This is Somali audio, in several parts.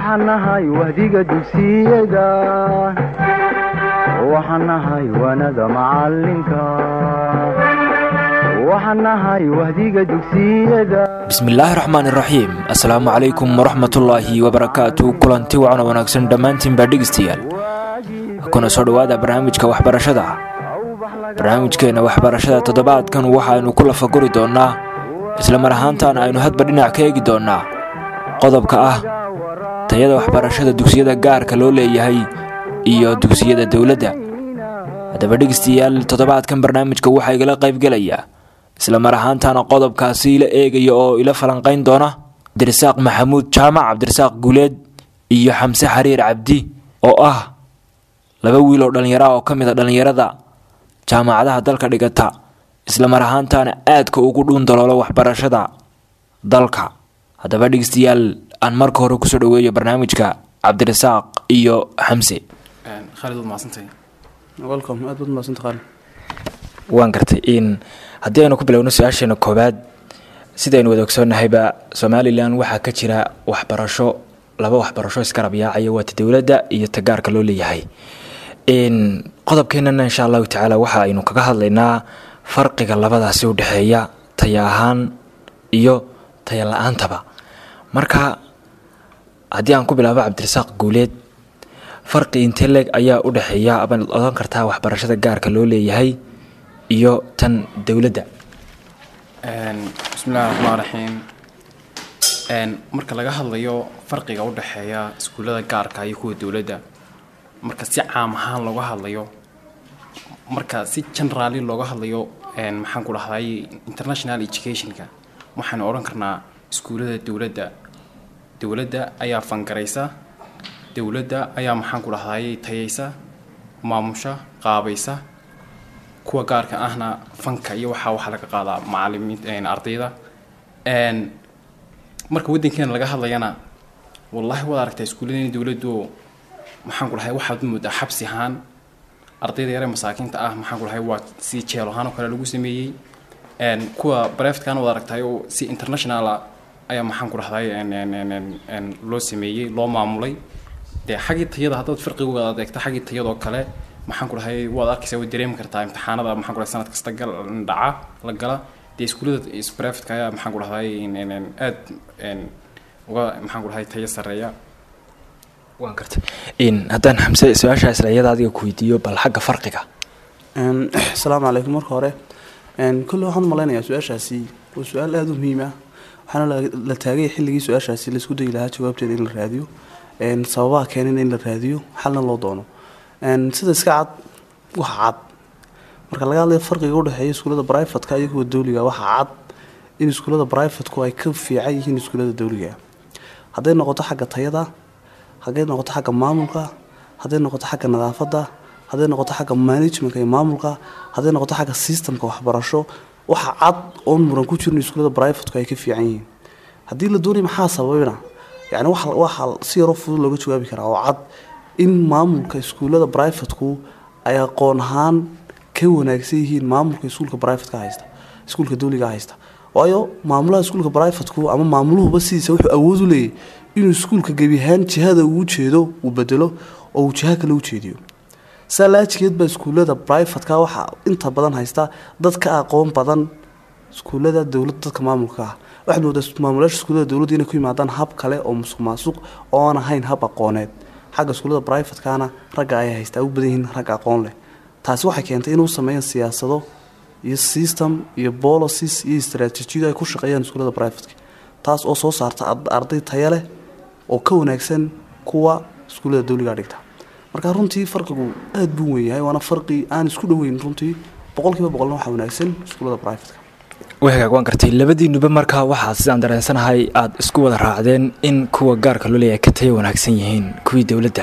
waxaan nahay wahdiga dugsiyada waxaan nahay waanada macalinka waxaan nahay wahdiga dugsiyada bismillaahi raxmaan iraxiim assalaamu calaykum waraxmatullaahi wabarakaatu kulanti wacan oo wanaagsan dhammaantiinbaa dhegeystayaal kuna soo dhowaada barnaamijka waxbarashada barnaamijkeenna waxbarashada toddobaadkan waxaaynu ku lafaguri doonnaa isla mar ahaantaana aynu hadba dhinac ka eegi doonnaa qodobka ah tayada waxbarashada dugsiyada gaarka loo leeyahay iyo dugsiyada dowladda haddaba dhegeystayaal toddobaadkan barnaamijka waxaa igala qaybgelaya isla mar ahaantaana qodobkaasi ila eegaya oo ila falanqayn doona cabdirasaaq maxamuud jaamac cabdirasaaq guuleed iyo xamse xariir cabdi oo ah laba wiil oo dhallinyara oo ka mid a dhallinyarada jaamacadaha dalka dhigata isla mar ahaantaana aadka ugu dhuundaloolo waxbarashada dalka haddaba dhegeystayaal aan marka hore kusoo dhaweeyo barnaamijka cabdirasaaq iyo xamse khaalid waad mahadsantahay welcome aad baad mahadsantahay khaalid waan gartay in haddii aynu ku bilowno su-aasheena koowaad sidaynu wada ogsoonnahayba somalilan waxaa ka jira waxbarasho laba waxbarasho iskarab yaacaya waa ta dowladda iyo ta gaarka loo leeyahay qodobkeenana insha allahu tacaala waxa aynu kaga hadlaynaa farqiga labadaasi u dhexeeya taya ahaan iyo taya la-aantaba marka haddii aan ku bilaabo cabdirasaaq guuleed farqi intee leeg ayaa u dhexeeya abaad odan kartaa waxbarashada gaarka loo leeyahay iyo tan dowladda bismillahi raxmaan raxiim marka laga hadlayo farqiga u dhexeeya iskuullada gaarka iyo kuwa dowladda marka si caam ahaan looga hadlayo marka si generaali looga hadlayo maxaan ku dhahday international educationka waxaanu odhan karnaa iskuullada dowladda dowladda ayaa fangaraysa dowladda ayaa maxaan ku dhahday tayaysa maamusha qaabaysa kuwa gaarka ahna fanka iyo waxaa waxaa laga qaadaa macalimiin ardayda marka waddankeena laga hadlayana wallaahi waad aragtaa iskuulladeena dowladdu maxaan ku dhahay waxaad moodaa xabsi ahaan ardayda yare masaakiinta ah maxaan ku dhahay waa si jeel ahaan oo kale lagu sameeyey kuwa breftkan waad aragtahay oo si internationala ayaa maxaan ku dhahday loo sameeyey loo maamulay dee xaggii tayada haddaad farqigooda adeegto xaggii tayadoo kale maxaan ku dhahay waad arkaysaa waad dareemi kartaa imtixaanada maxaan ku dhahay sanad kasta gal dhaca la gala dee iskuullada brevetka ayaa maxaan ku dhahday aad uga maxaan ku dhahay tayo sarreeya waan gartay haddaan xamse su-aasha isla iyada adiga ku weydiiyo bal xagga farqiga asalaamu calaykum marka hore kolle waxaan u malaynayaa su-aashaasi waa su-aal aada u muhiim ah waxaana la taagay xilligii su-aashaasi laisku dayi lahaa jawaabteeda in la raadiyo sababaha keenina in la raadiyo xalna loo doono sida iska cad waxa cad marka laga hadlayo farqiga udhexeeya iskuullada brivatka iyo kuwa dowliga waxaa cad in iskuullada brivatku ay ka fiican yihiin iskuullada dowliga hadday noqoto xagga tayada hadday noqoto xagga maamulka hadday noqoto xagga nadaafadda hadday noqoto xagga managementka iyo maamulka hadday noqoto xagga systemka waxbarasho waxa cad oon muran ku jirin iskuullada brivatku ay ka fiican yihiin haddii la doonaya maxaa sababina yani waxaa si yaroo fudud looga jawaabi karaa oo cad in maamulka iskuullada brivatku ay aqoon ahaan ka wanaagsan yihiin maamulka iskuulka brivatka haysta iskuulka dowliga haysta waayo maamulaha iskuulka brivatku ama maamuluhuba sidiisa wuxuu awood u leeyahy inuu iskuulka gebi ahaan jihada uu jeedo uu bedelo oo uu jiha kale u jeediyo saa laajigeed baa iskuullada brivatka waxaa inta badan haysta dad ka aqoon badan iskuullada dowladda dadka maamulka ah waxaad moodaa maamulayaasha iskuullada dowladda inay ku yimaadaan hab kale oo musuq maasuq oon ahayn hab aqooneed xagga iskuullada brivatkana ragga ay haystaa u badan yihiin rag aqoon leh taasi waxay keentay inuu sameeyaan siyaasado iyo system iyo policies iyo istaraatiijiyado ay ku shaqeeyaan iskuullada brivatka taas oo soo saarta arday taya leh oo ka wanaagsan kuwa iskuullada dowliga dhigta marka runtii farqigu aada buu weyn yahay waana farqi aan isku dhoweyn runtii boqolkiiba boqolna waxaa wanaagsan iskuullada brivatka wagaag waan gartay labadiinuba markaa waxaa sidaan dareensanahay aada isku wada raacdeen in kuwa gaarka loo leeyahay ka taya wanaagsan yihiin kuwii dowladda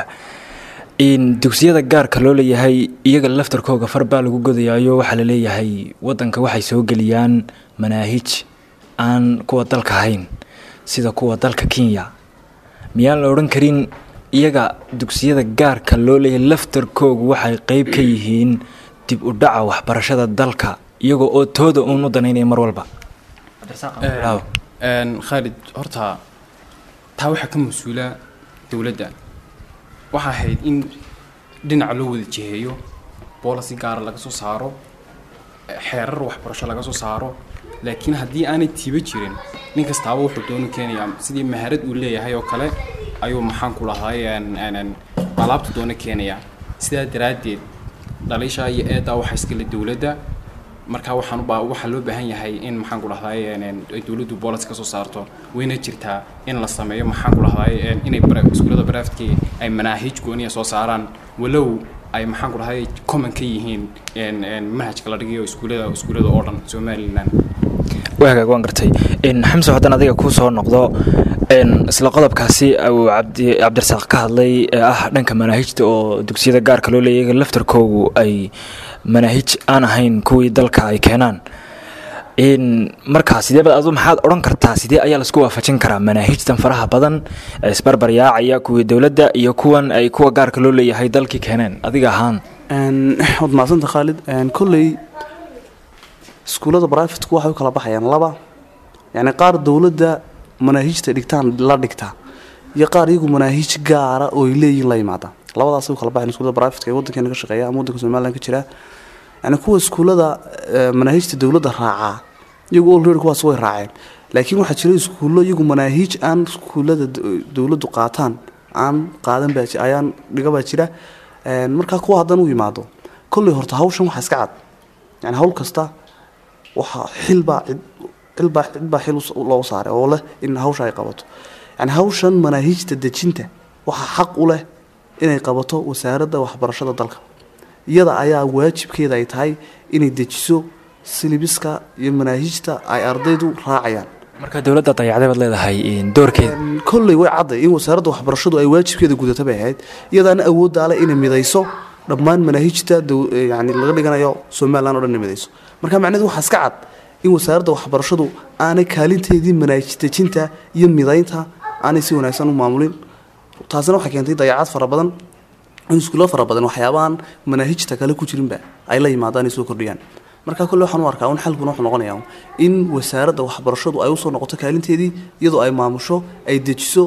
dugsiyada gaarka loo leeyahay iyaga laftarkooga far baa lagu godayaayo waxaa la leeyahay wadanka waxay soo geliyaan manaahij aan kuwa dalka ahayn sida kuwa dalka kenya miyaan la odhan karin iyaga dugsiyada gaarka loo leeyahay laftarkoogu waxay qeyb ka yihiin dib u dhaca waxbarashada dalka iyagoo oo tooda uun u danaynaya mar walba khaalid horta taa waxaa ka mas-uula dowladda waxaa ahayd in dhinaca loo wada jiheeyo boolicy gaara laga soo saaro xeerar waxbarasho laga soo saaro laakiin haddii aanay tiiba jirin nin kastaaba wuxuu doonu keenayaa sidii maharad uu leeyahay oo kale ayuu maxaan ku lahay alaabta doona keenayaa sidaa daraaddeed dhaliisha iyo eeddaa waxaa iskale dowladda markaa waxaan ubaa waxaa loo baahan yahay in maxaan ku dhahday ay dowladdu boolis ka soo saarto wayna jirtaa in la sameeyo maxaan ku dhahday inay iskuullada baraftkii ay manaahiij gooniya soo saaraan walow ay maxaan ku dhahay common ka yihiin manhajka la dhigayo iskuullada iskuullada oo dhan somaliland waa hagaag waan gartay xamse haddaan adiga kuu soo noqdo isla qodobkaasi uu cabdi cabdirasaaq ka hadlay ee ah dhanka manaahijta oo dugsiyada gaarka loo leeyahay laftarkoogu ay manaahij aan ahayn kuwii dalka ay keenaan markaa sideeba adu maxaad odhan kartaa sidee ayaa laisku waafajin karaa manaahijtan faraha badan ee isbarbaryaacaya kuwii dowladda iyo kuwan ay kuwa gaarka loo leeyahay dalkii keeneen adiga ahaan waad mahadsanta khaalid kolley iskuullada brivatku waxay u kala baxayaan laba yacni qaar dowladda manaahijta dhigtaan la dhigta iyo qaar iyagu manaahiij gaara oo ay leeyihin la yimaada labadaasay u kala baxayan iskuullada brivatka ee waddankeena ka shaqeeya ama waddanka somaliland ka jira yani kuwa iskuullada manaahijta dowladda raacaa iyagu olready kuwaas way raaceen laakiin waxaa jira iskuullo iyagu manaahiij aan iskuullada dowladdu qaataan aan qaadan baa ayaan dhiga baa jira markaa kuwa haddana u yimaado kolley horta hawshan waxaa iska cad yani hawl kasta waxaa xilbaa cilbaa cidbaa xil loogu saaray oo leh in hawsha ay qabato yani hawshan manaahiijta dejinta waxaa xaq u leh inay qabato wasaaradda waxbarashada dalka iyada ayaa waajibkeeda ay tahay inay dejiso silibiska iyo manaahijta ay ardaydu raacayaan marka dowladda dayacday baad leedahay doorkeeda kolley way cadday in wasaaradda waxbarashadu ay waajibkeeda gudata bay ahayd iyadaana awooddaa leh inay midayso dhammaan manaahijta yani laga dhiganayo somalilan o dhan inay midayso marka macnaheedu waxaa iska cad in wasaaradda waxbarashadu aanay kaalinteedii manaahij dejinta iyo midaynta aanay si wanaagsan u maamulin taasina waxay keentay dayacad fara badan in iskuulo fara badan waxyaabahan manaahijta kale ku jirinba ay la yimaadaan ay soo kordhiyaan marka kolle waxaan u arkaa un xalkuna wuxuu noqonayaa in wasaaradda waxbarashadu ay usoo noqoto kaalinteedii iyadoo ay maamusho ay dejiso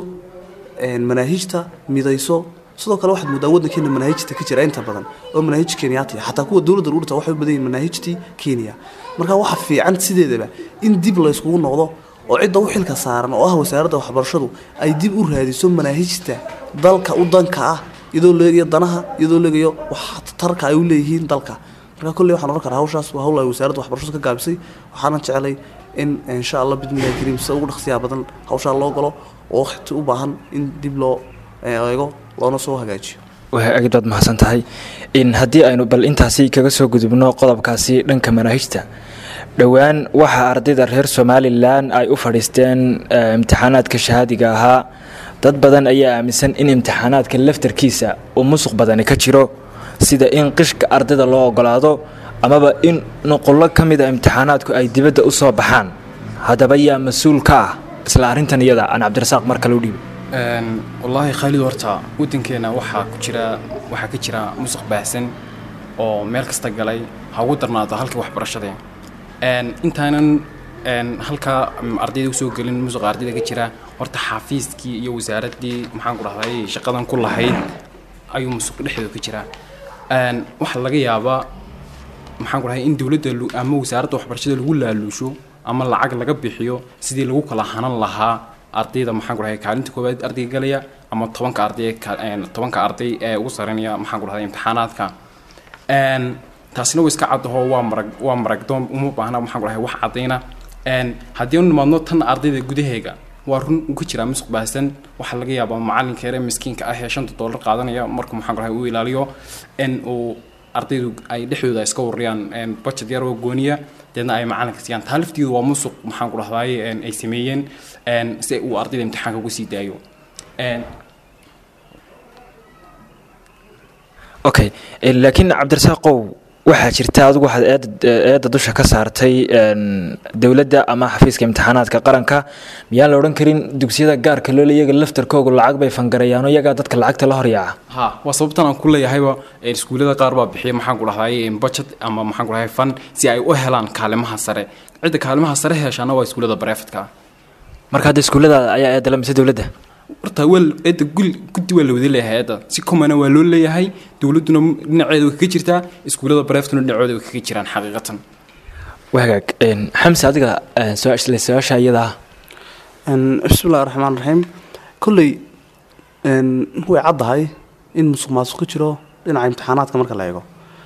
manaahijta midayso sidoo kale waxaad moodaa waddankeena manaahijta ka jira inta badan oo manaahij kenyaatiya xataa kuwa dowladda urta waxay u badan yihin manaahijtii kenya marka waxa fiican sideedaba in dib la yskugu noqdo oo cidda u xilka saaran oo ah wasaaradda waxbarashadu ay dib u raadiso manaahijta dalka u danka ah iyadoo leegayo danaha iyadoo leegayo waxtarka ay u leeyihiin dalka marka kolley waxaan ohan karaa hawshaas waa hawl ay wasaaradda waxbarashadu ka gaabisay waxaana jeclay in insha allah bidmillahi kariim sida ugu dhaqsiyaa badan hawshaa loo galo oo waqti u baahan in dib loo eego loona soo hagaajiyo aad baad mahadsan tahay haddii aynu bal intaasi kaga soo gudubno qodobkaasi dhanka manaahijta dhowaan waxaa ardayda reer somalilan ay u fadhiisteen imtixaanaadka shahaadiga ahaa dad badan ayaa aaminsan in imtixaanaadka laftarkiisa uu musuq badani ka jiro sida in qishka ardayda loo ogolaado amaba in nuqullo ka mida imtixaanaadku ay dibadda u soo baxaan haddaba yaa mas-uul ka ah isla arrintan iyada aan cabdirasaaq mar kale u dhiibi wallaahi khaalid horta waddankeena waxaa ku jira waxaa ka jira musuq baahsan oo meel kasta galay ha ugu darnaado halkii waxbarashadee intaanan halkaa ardayda usoo gelin musuqa ardayda ka jira horta xafiiskii iyo wasaaraddii maxaan ku dhahday shaqadan ku lahayd ayuu musuq dhexdooda ka jiraa waxaa laga yaabaa maxaan ku dhahay in dowladda ama wasaaradda waxbarashada lagu laaluusho ama lacag laga bixiyo sidii lagu kala hanan lahaa ardayda maxaan ku dhahay kaalinta koowaad ardayga galaya ama tobanka arday tobanka arday ee ugu sareynaya maxaan ku dhahday imtixaanaadka taasina way iska caddaho waa marag waa maragdoon uma baahna maxaan ku dhahay wax caddayna haddii anu nimaadno tan ardayda gudaheega waa run uu ka jiraa musuq baahsan waxaa laga yaabaa macalinka yare miskiinka ah ee shanta doolar qaadanaya marka maxaan ku dhahay uu ilaaliyo in uu ardaydu ay dhexdooda iska wariyaan budget yar oo gooniya deedna ay macalinka siiyaan taa laftiidu waa musuq maxaan ku dhahdaay ay sameeyeen si uu ardayda imtixaanka uga sii daayo okay laakiin cabdirasaaqow waxaa jirta adigu waxaad eedda dusha ka saartay dowladda ama xafiiska imtixaanaadka qaranka miyaan la odhan karin dugsiyada gaarka loole iyaga laftarkoogu lacag bay fangarayaano iyagaa dadka lacagta la horyaaca ha waa sababtan aan ku leeyahayba iskuullada qaar baa bixiya maxaan ku dhahday budget ama maxaan ku dhahay fan si ay u helaan kaalimaha sare cidda kaalimaha sare heshaana waa iskuullada barefadka marka hadda iskuullada ayaa eedala mise dowladda horta waa eedda gul guddi waa la wada leeyahay eedda si komana waa loo leeyahay dowladduna dhinaceeda way kaga jirtaa iskuullada bareeftuna dhinacooda way kaga jiraan xaqiiqatan wagaag een, xamse adiga een, soo isla su-aasha iyadaa Een, bismillahi raxmaan raxiim kolley een, way caddahay in musuq maasuq ka jiro dhinaca imtixaanaadka marka la eego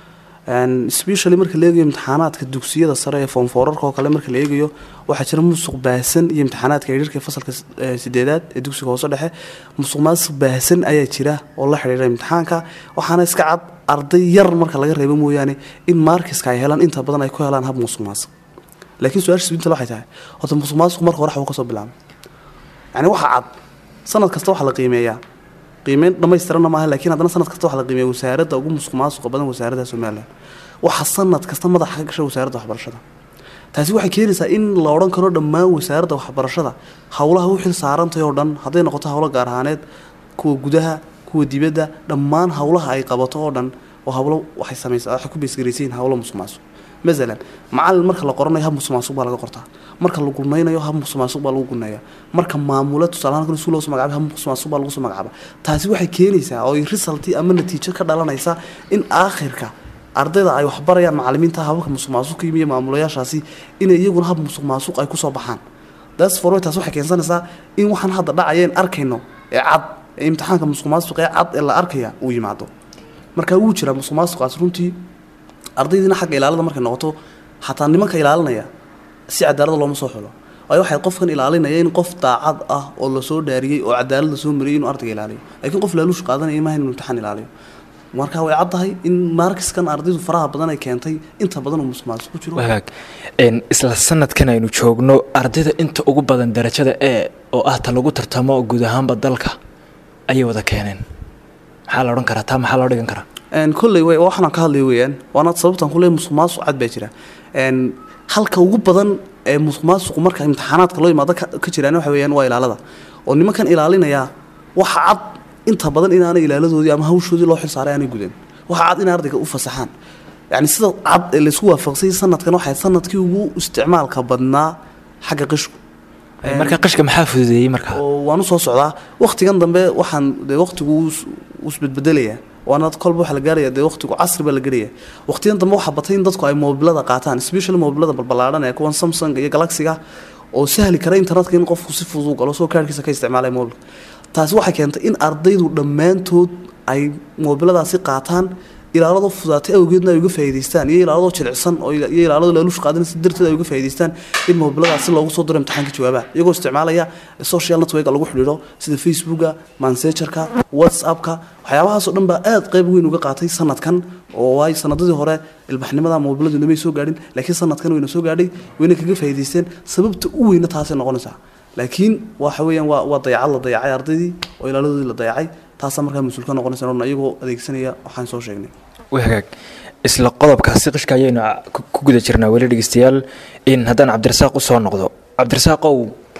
Een, especially marka la eegayo imtixaanaadka dugsiyada sare ee foomfoorarka oo kale marka la eegayo waxaa jira musuq baahsan iyo imtixaanaadka yaryarka ee fasalka s- ee sideedaad ee dugsiga hoose dhexe musuq maasuq baahsan ayaa jira oo la xidhiidha imtixaanka waxaana iska cad arday yar marka laga reebo mooyaane in markiska ay helaan inta badan ay ku helaan hab musuq maasuq laakiin su-aasha isbinta waxay tahay horta musuq maasuq marka hore waxbuu kasoo bilaabay yani waxa cad sanad kasta waxaa la qiimeeyaa qiimeyn dhammaystiranna maaha laakiin haddana sanad kasta waxaa la qiimeeya wasaaradda ugu musuq maasuqa badan wasaaradda somalilan waxa sanad kasta madaxa ka gasha wasaaradda waxbarashada taasi waxay keenaysaa in la odhan karo dhammaan wasaaradda waxbarashada howlaha u xil saarantahay oo dhan hadday noqoto howlo gaar ahaaneed kuwa gudaha kuwa dibadda dhammaan howlaha ay qabato oo dhan oo howlo waxay samaysaa waxay ku beesgaraysayiin howlo musuq maasuq masalan macalin marka la qoranayo hab musuq maasuq baa laga qortaa marka la gunaynayo hab musuq maasuq baa lagu guneeya marka maamula tusaale ahaan iskuul loo soo magacaabay hab musuq maasuq baa lagu soo magacaaba taasi waxay keenaysaa oo ay resulti ama natiijo ka dhalanaysa in aakhirka ardayda ay waxbarayaan macalimiinta hababka musuq maasuq ka yimiyo maamulayaashaasi inay iyaguna hab musuq maasuq ay kusoo baxaan das for taas waxay keensanaysaa in waxaan hadda dhacayeen arkayno ee cad ee imtixaanka musuq maasuq ee cad ee la arkaya uu yimaado marka wuu jiraa musuq maasuqaas runtii ardaydiina xagga ilaalada markay noqoto xataa nimanka ilaalinaya si cadaalada looma soo xulo waayo waxay qofkan ilaalinaya in qof daacad ah oo lasoo dhaariyey oo cadaalad lasoo mariyey inuu ardayga ilaaliyo laakiin qof laaluush qaadanaya maaha inuu imtixaan ilaaliyo marka way caddahay in markiskan ardaydu faraha badan ay keentay inta badan uu musuq maasuq ku jiro wagaag een, isla sanadkan aynu joogno ardayda inta ugu badan darajada e oo ah ta lagu tartamo guud ahaanba dalka ayay wada keeneen maxaa la odhan karaa taa maxaa loo dhigan karaa Een, kolley way waxaan ka hadlay weeyaan waana sababtan kule musuq maasuq cad baa jira Een, halka ugu badan ee musuq maasuqu marka imtixaanaadka loo yimaado ka ka jiraan waxa weeyaan waa ilaalada oo nimankan ilaalinaya waxa cad inta badan inaanay ilaaladoodii ama hawshoodii loo xilsaaray aanay gudan waxa cad in ardayga u fasaxaan yani sida cad ee laysku waafaqsay sanadkan waxay sanadkii ugu isticmaalka badnaa xagga qishku Een, marka qishka maxaa fududeeyey markaa oo waan usoo socdaa waktigan dambe waxaan dee waktigu isbedbedelaya waana kolba waxa la gaaraya dee waktigu casri baa la gelaya waktigan dambe waxaa batay in dadku ay moobilada qaataan special moobilada balbalaadhan ee kuwan samsung iyo galaxiga oo sahli kara internetka in qofku si fudud u galo soo kaarkiisa ka isticmaalaya moobilka taasi waxay keentay in ardaydu dhammaantood ay moobiladaasi qaataan ilaalado fudaatay awgeedna ay uga faa'iidaystaan iyo ilaalado jilicsan oo ila- iyo ilaalado laaluush qaadan si darteed ay uga faa'iidaystaan in moobiladaasi loogu soo diro imtixaanka jawaabaha iyagoo isticmaalaya social network lagu xidhiidho sida facebooka mansejarka whatsappka waxyaabahaasoo dhan baa aad qayb weyn uga qaatay sanadkan oo waay sanadadii hore ilbaxnimada moobiladu namay soo gaadhin laakiin sanadkan wayna soo gaadhay wayna kaga faa'iidaysteen sababta u weyna taasay noqonaysaa laakiin waxa weeyaan waa waa dayacad la dayacay ardaydii oo ilaaladoodii la dayacay taasaa markaa mas-uul ka noqonaysa oo iyagoo adeegsanaya waxaan soo sheegnay wagaag isla qodobkaasi qishka ayaynu a- ku ku guda jirnaa weli dhegeystayaal in haddaan cabdirasaaq usoo noqdo cabdirasaaqow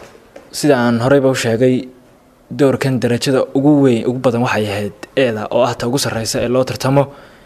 sida aan horeyba u sheegay doorkan darajada ugu weyn ugu badan waxay ahayd eeda oo ah ta ugu sarreysa ee loo tartamo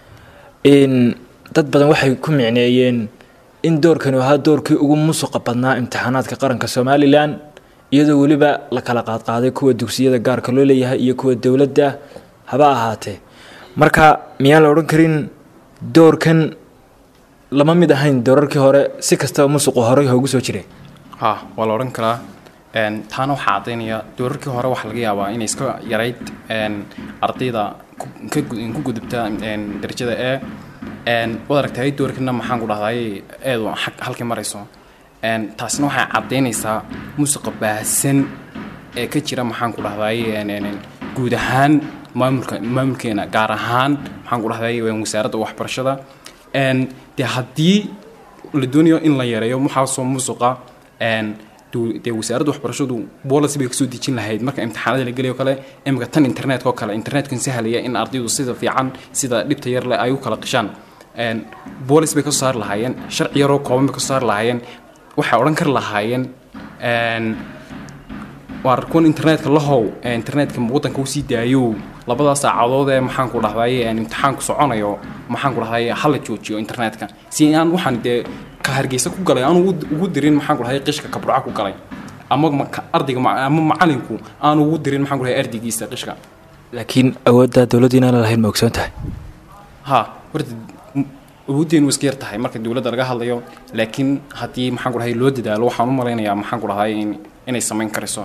in dad badan waxay ku micneeyeen in doorkani ahaa doorkii ugu musuqa badnaa imtixaanaadka qaranka somalilan iyadoo weliba la kala qaadqaaday kuwa dugsiyada gaarka loo leeyahay iyo kuwa dowladda haba ahaatee marka miyaan la odhan karin doorkan lama mid ahayn doorarkii hore si kastaba musuqu horey hoogu soo jiray ha waa la odhan karaa Een, taana waxaa caddaynaya doorarkii hore waxaa laga yaabaa inay iska yarayd een, ardayda ku- ka gu- ku gudubta een, darajada e een, waad aragtay doorkina maxaan ku dhahday eedu xag- halkii marayso Een, taasina waxay caddaynaysaa musuqa baahsan ee ka jira maxaan ku dhahday een, een, een, guud ahaan maamulka maamulkeena gaar ahaan maxaan ku dhahday een, wasaaradda waxbarashada Een, dee haddii la doonayo in la yareeyo waxaasoo musuqa een, du- dee wasaaradda waxbarashadu policy bay kasoo dejin lahayd marka imtixaanada la gelayo kale imika tan internetka oo kale internetkan sahlaya in ardaydu sida fiican sida dhibta yar leh ay u kala qishaan Een, policy bay kasoo saari lahaayeen sharci yaroo kooban bay kasoo saari lahaayeen waxay odhan kari lahaayeen een, waar kuwan internetka lahow ee internetka waddanka usii daayo labadaas saacadood ee maxaan ku dhahday een imtixaanku soconayo maxaan ku dhahday hala joojiyo internetka si aan waxaan dee ka hargeysa ku galay aan ugu ugu dirin maxaan ku dhahday qishka kabruca ku galay ama maka- ardayga ma- ama macalinku aan ugu dirin maxaan ku dhahay ardaygiisa qishka laakiin awoodda dowladdu inaan lahayn ma ogsoon tahay ha horta m- awooddeenu iska yar tahay marka dowladda laga hadlayo laakiin haddii maxaan ku dhahay loo dadaalo waxaan u malaynayaa maxaan ku dhahay in- inay samayn karayso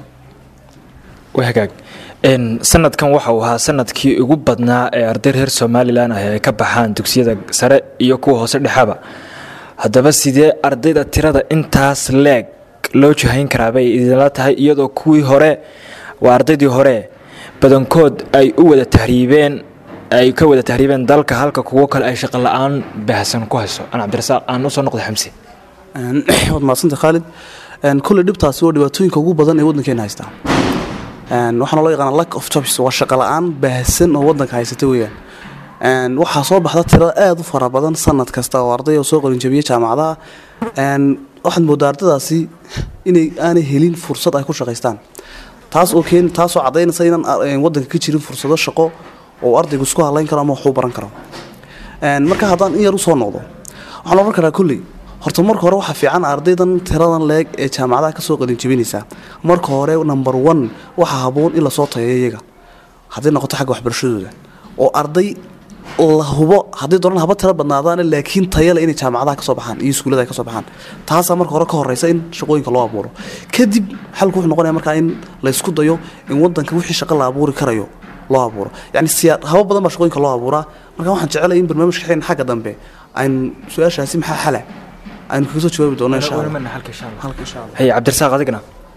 waa hagaag n sanadkan waxa uu ahaa sanadkii ugu badnaa ee arday reer somalilan ah ay ka baxaan dugsiyada sare iyo kuwa hoose dhexaba haddaba sidee ardayda tirada intaas leeg loo jahayn karaa bay idinla tahay iyadoo kuwii hore waa ardaydii hore badankood ay u wada tahriibeen ay ka wada tahriibeen dalka halka kuwo kale ay shaqo la-aan baahsan ku hayso aan cabdirasaaq aan usoo noqday xamsi Een, waad mahadsanta khaalid Een, kolley dhibtaasi waa dhibaatooyinka ugu badan ee waddankeena haystaa Een, waxaana loo yaqaana lack of jobs waa shaqo la-aan baahsan oo waddanka haysata weeyaan Een, waxaa soo baxda tiro aad u fara badan sanad kasta oo arday oo soo qalinjabiya jaamacadaha Een, waxaad moodaa ardaydaasi inay aanay helin fursad ay ku shaqaystaan taas oo keen taasoo cadaynaysa inaan ar- een, waddanka ka jirin fursado shaqo oo ardaygu isku halayn karo ama wax u baran karo Een, marka haddaan in yar usoo noqdo waxaan oran karaa kolley horta marka hore waxaa fiican ardaydan tiradan leeg ee jaamacadaha kasoo qalin jebinaysa marka hore number one waxaa haboon in lasoo tayeeyo iyaga hadday noqoto xagga waxbarashadooda oo arday la hubo hadday doonaan haba tiro badnaadaan laakiin tayale inay jaamacadaha kasoo baxaan iyo iskuullada ay kasoo baxaan taasaa marka hore ka horeysa in shaqooyinka loo abuuro kadib xalku wuxuu noqonaya markaa in laysku dayo in wadanka wixii shaqo la abuuri karayo loo abuuro yani siyaa haba badan baa shaqooyinka loo abuuraa marka waxaan jecelahay in barnaamijka xeen xagga dambe aynu su-aashaasi maxaa xala aynu kaga soo jawaabi doono insha allah halka insha allah hay cabdirasaaq adigna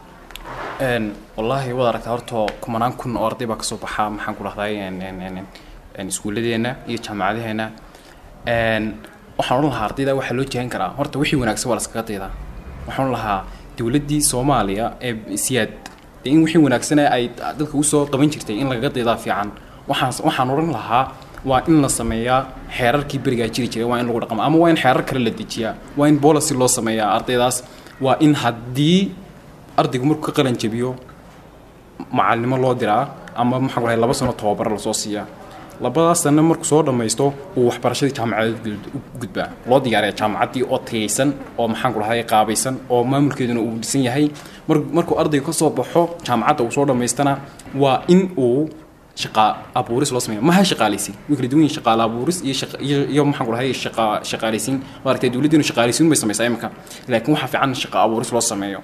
Een, wallaahi waad aragtaa horta kumanaan kun oo arday baa kasoo baxa maxaan ku dhahday een, een, een, een, een, iskuulladeena iyo jaamacadaheena Een, waxaan odhan lahaa ardayda waxaa loo jehan karaa horta wixii wanaagsan waa laskaga daydaa waxaan odhan lahaa dowladdii soomaaliya ee siyaad dee in wixii wanaagsane ay dadka usoo qaban jirtay in lagaga daydaa fiican waxaan waxaan odhan lahaa waa in la sameeyaa xeerarkii berigaa jiri jiray waa in lagu dhaqmo ama waa in xeerar kale la dejiyaa waa in policy loo sameeyaa ardaydaas waa in haddii ardaygu markuu ka qalan jabiyo macalinimo loo diraa ama maxaan ku dhahay laba sano tababaro lasoo siiyaa labadaas sano markuu soo dhammaysto uu waxbarashadii jaamacadeed gud- u gudbaa loo diyaariya jaamacaddii oo tayaysan oo maxaan ku dhahay qaabaysan oo maamulkeeduna uu dhisan yahay mar markuu ardaygu ka soo baxo jaamacadda uu soo dhammaystana waa in uu shaqa abuuris loo sameeya maha shaqaalaysiin way kala duwan yihiin shaqaale abuuris iyo shaqa iyo iyo maxaan ku dhahay shaqa shaqaalaysiin waa aragtay dowladdeenu shaqaalaysiin bay samaysaa imika laakiin waxaa fiican in shaqa abuuris loo sameeyo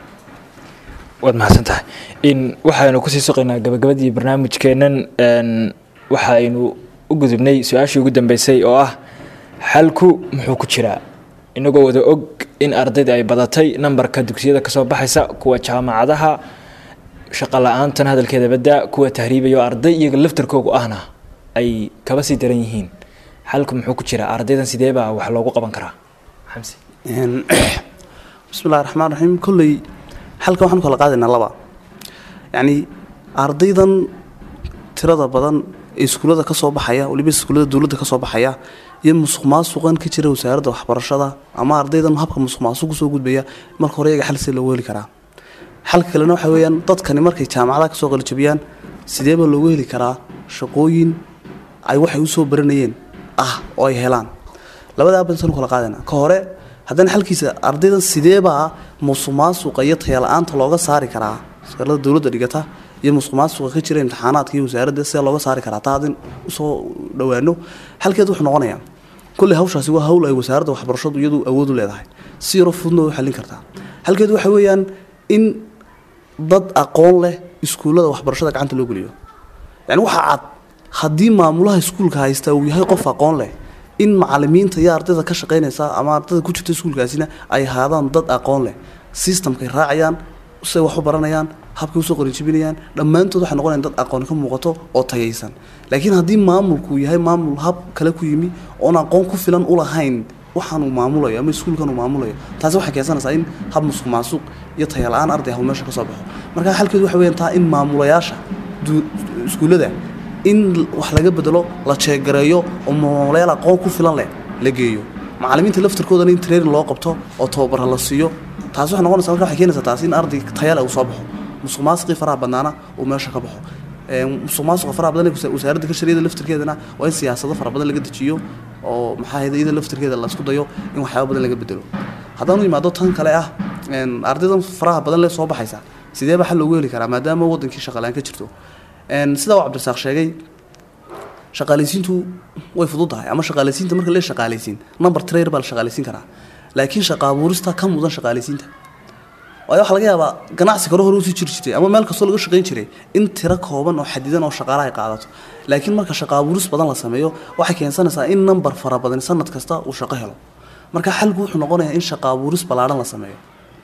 waad mahadsan tahay in waxaynu kusii soqaynaa gabagabadii barnaamijkeennan n waxaynu u gudubnay su-aashii ugu dambeysay oo ah xalku muxuu ku jiraa inagoo wada og in ardayda ay badatay nambarka dugsiyada kasoo baxaysa kuwa jaamacadaha shaqo la-aantan hadalkeeda badda kuwa tahriibayo arday iyaga laftarkoogu ahna ay kaba sii daran yihiin xalku muxuu ku jiraa ardaydan sidee baa wax loogu qaban karaa xamsi Een, bismillahi raxmaan raxiim kolley xalka waxaan kala qaadaynaa laba yacni ardaydan tirada badan ee iskuullada ka soo baxaya weliba iskuullada dowladda ka soo baxaya iyo musuq maasuqan ka jira wasaaradda waxbarashada ama ardaydan habka musuq maasuq kusoo gudbaya marka hore iyaga xal see loogu heli karaa xalka kalena waxa weeyaan dadkani markay jaamacadaha kasoo qalijabiyaan sidee baa loogu heli karaa shaqooyin ay waxay usoo baranayeen ah oo ay helaan labadaa bansan kala qaadana ka hore haddana xalkiisa ardaydan sideebaa musuq maasuqa iyo tayala-aanta looga saari karaa iskuulada dowladda dhigata iyo musuq maasuqa ka jira imtixaanaadka iyo wasaaradda sidee looga saari karaa taa haddin usoo dhowaano xalkeed wuxuu noqonayaa kolley hawshaasi waa hawl ay wasaaradda waxbarashadu iyadu awood u leedahay si yaro fududna way u xallin kartaa xalkeed waxa weeyaan in dad aqoon leh iskuullada waxbarashada gacanta loo geliyo yani waxaa cad haddii maamulaha iskuulka haysta uu yahay qof aqoon leh in macalimiinta iyo ardayda ka shaqaynaysa ama ardayda ku jirta iskuulkaasina ay ahaadaan dad aqoon leh systemkay raacayaan say wax u baranayaan habkay usoo qarijibinayaan dhammaantood waxay noqonayaan dad aqoon ka muuqato oo tayaysan laakiin haddii maamulku yahay maamul hab kale ku yimi oon aqoon ku filan u lahayn waxaan uu maamulayo ama iskuulkan uu maamulayo taasi waxay keensanaysaa in hab musuq maasuq iyo tayala-aan arday ah uu meesha ka soo baxo marka xalkeedu waxa weeyaan taa in maamulayaasha du- iskuullada in wax laga bedelo la jeegareeyo oo maamulayaal aqoon ku filan leh la geeyo macalimiinta laftarkoodana in training loo qabto oo tababara la siiyo taasi waxay noqonaysaa marka waxay keenaysaa taasi in arday tayale uu soo baxo musuq maasuqii faraha badnaana uu meesha ka baxo Ee, musuq maasuqa faraha badan ee wasa- wasaaradda kashariyada laftarkeedana waa in siyaasado fara badan laga dejiyo oo maxaa ahayda iyada laftarkeeda la isku dayo in waxyaaba badan laga bedelo haddaan u imaado tan kale ah een, ardaydan faraha badan lee soo baxaysa sidee baa xal loogu heli karaa maadaama wadankii shaqalaan ka jirto Een, sidaa uu cabdirasaaq sheegay shaqaalaysiintu way fududahay ama shaqaalaysiinta marka lee shaqaalaysiin number trayer baa la shaqaalaysiin karaa laakiin shaqa abuurista ka mudan shaqaalaysiinta waayo waxaa laga yaabaa ganacsi kale hore usii jiri jirtay ama meel kastoo laga shaqayn jiray in tiro kooban oo xadidan oo shaqaalaha ay qaadato laakiin marka shaqa abuuris badan la sameeyo waxay keensanaysaa in number fara badan sanad kasta uu shaqo helo marka xalku wuxuu noqonayaa in shaqa abuuris ballaadhan la sameeyo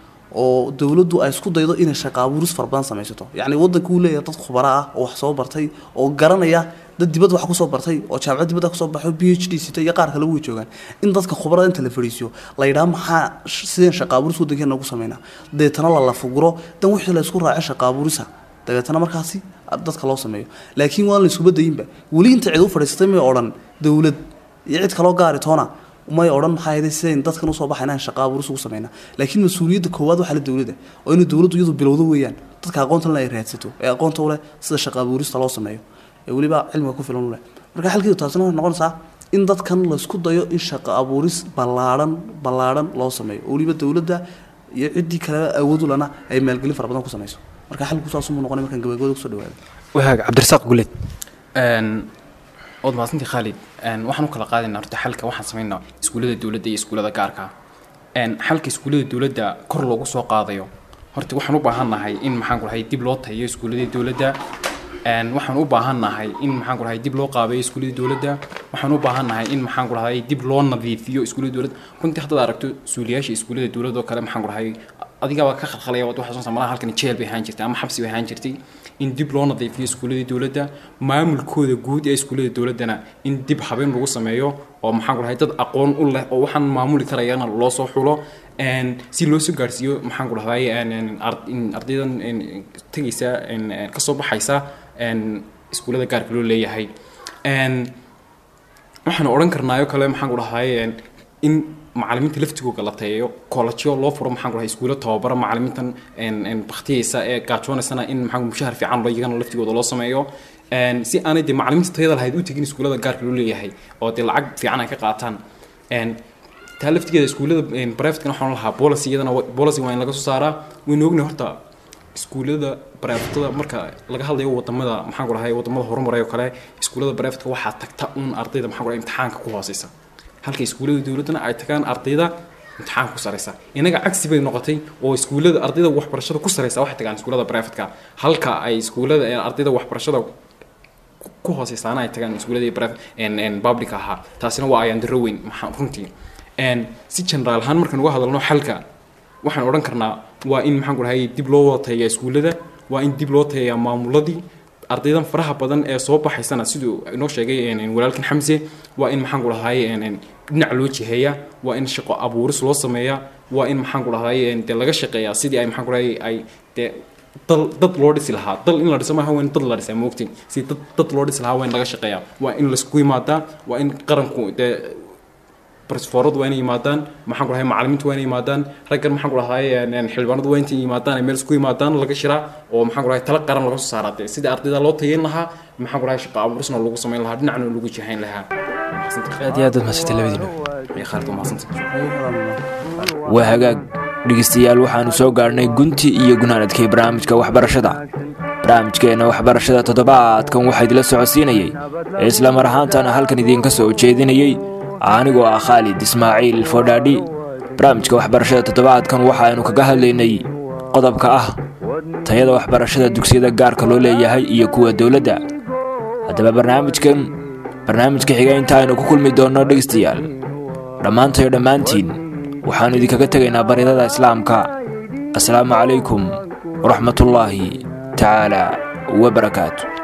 oo dowladdu ay isku daydo inay shaqa abuuris fara badan samaysato yacni waddanku uu leeyahay dad khubaro ah oo wax soo bartay oo garanaya dad dibadda wax kusoo bartay oo jaamacad dibadda kusoo baxo b h d sita iyo qaar kale way joogaan in dadka khubarada inta la fadhiisiyo la yidhaha maxaa sh- sideen shaqa abuuris waddankeena ugu sameynaa deetana la lafuguro dan wixii la isku raacay shaqa abuurisa dabeetana markaasi dadka loo sameeyo laakiin waan la isuba dayinba weli inta cid u fadhiisatay may odhan dowlad iyo cid kaloo gaari toona may odhan maxaa yeelay sidayn dadkan usoo baxaynaan shaqa abuuris ugu sameynaa laakiin mas-uuliyadda koowaad waxaa la dowladda oo inay dowladdu iyadu bilowdo weeyaan dadka aqoonta leh ay raadsato ee aqoonta u leh sida shaqa abuurista loo sameeyo ee weliba cilmiga ku filan u leh marka xalkeedu taasina waxay noqonaysaa in dadkan laysku dayo in shaqa abuuris ballaadhan ballaadhan loo sameeyo oo weliba dowladda iyo ciddii kale awood u lana ay maalgelin fara badan ku sameyso marka xalku saasumuu noqonay markaan gabagabada kusoo dhawaado wahaag cabdirasaaq guleed Een, ood mahadsantii khaalid Een, waxaan u kala qaadaynaa horta xalka waxaan sameynaa iskuullada dowladda iyo iskuullada gaarka ah. Een, xalka iskuullada dowladda kor loogu soo qaadayo horta waxaan u baahannahay in maxaan ku dhahay dib loo tayo iskuulladii dowladda Een, waxaan u baahannahay in maxaan ku dhahay dib loo qaabeeyo iskuulladii dowladda waxaan u baahannahay in maxaan ku dhahay dib loo nadiifiyo iskuullada dowladda runtii haddaad aragto suuliyaasha iskuullada dowladda oo kale maxaan ku dhahay adigaba ka khalkhalaya waad waxaa soo malaha halkan jeel bay ahaan jirtay ama xabsi bay ahaan jirtay in dib loo nadiifiyo iskuulladii dowladda maamulkooda guud ee iskuullada dowladdana in dib habeen lagu sameeyo oo maxaan ku dhahay dad aqoon u leh oo waxaan maamuli karayana loo soo xulo een, si loo soo gaarsiiyo maxaan ku dhahday een, een, ar- in ardaydan een, tegaysa een, een, kasoo baxaysa een, iskuullada gaarka loo leeyahay Een, waxaan odhan karnaayo kale maxaan ku dhahay een, in macalimiinta laftigooga la tayeeyo koolajyo loo furo maxaan ku dhahay iskuulo tababara macalimiintan een, een baktiyeysa ee gaajoonaysana in maxaan mushahar fiican loo iyagana laftigooda loo sameeyo Een, si aanay dee macalimiinta tayada lahayd u tegin iskuullada gaarka loo leeyahay oo dee lacag fiican ay ka qaataan Een, taa laftigeeda iskuullada brivatekana waxaan lahaa policy iyadana wa- policy waa in laga soo saaraa waynu ognahay horta iskuullada brivatada marka laga hadlayo wadamada maxaan ku dhahay wadamada horumaray oo kale iskuullada brivatka waxaa tagta un ardayda maxaan ku dhahay imtixaanka ku hooseysa halka iskuullada dowladdana ay tagaan ardayda imtixaanka ku sareysa inaga cagsi bay noqotay oo iskuullada ardayda waxbarashada ku sareysa waxay tagaan iskuullada brivatka halka ay iskuullada ee ardayda waxbarashada ku hooseysaana ay tagaan iskuuladii brif public ahaa taasina waa ayaan daro weyn maxaa runtii Een, si generaal ahaan markaan uga hadalno xalka waxaan odhan karnaa waa in maxaan ku dhahay dib loo wada tayayaa iskuullada waa in dib loo tayayaa maamuladii ardaydan faraha badan ee soo baxaysana siduu inoo sheegay een, een, walaalkan xamse waa in maxaan ku dhahay een, een, dhinac loo jiheeyaa waa in shaqo abuuris loo sameeyaa waa in maxaan ku dhahay een, dee laga shaqeeyaa sidii ay maxaan ku dhahay ay dee dal dad loo dhisi lahaa dal in la dhiso maaha waa in dad la dhisaa moogtiin si dad dad loo dhisi lahaa waa in laga shaqeeyaa waa in laisku yimaadaa waa in qaranku dee barsfooradu waa inay yimaadaan maxaan ku dhahay macalimiintu waa inay yimaadaan raggan maxaan ku dhahay een, een, xildhibaanadu waa intay yimaadaan ay meel isku yimaadaan laga shiraa oo maxaan ku dhahay tala qaran laga soo saaraa dee sidii ardayda loo tayeyn lahaa maxaan ku dhahay shaqo abuurisna lagu samayn lahaa dhinacna lagu jihayn lahaa aad iyo aad baad mahadsantahay labadiina iyo khaalid waa mahadsantay waa hagaag dhegeystayaal waxaanu soo gaarhnay gunti iyo gunaanadkii barnaamijka waxbarashada barnaamijkeenna waxbarashada toddobaadkan waxaa idila socodsiinayey ee isla mar ahaantana halkan idiinka soo jeedinayey anigoo ah khaalid ismaaciil fodhaadhi barnaamijka waxbarashada toddobaadkan waxaaynu kaga hadlaynay qodobka ah tayada waxbarashada dugsiyada gaarka loo leeyahay iyo kuwa dowladda haddaba barnaamijkan barnaamijka xiga inta aynu ku kulmi doonno dhegeystayaal dhammaantayo dhammaantiin waxaannu idinkaga tegaynaa baryadada islaamka asalaamu calaykum waraxmatullaahi tacaala wabarakaatu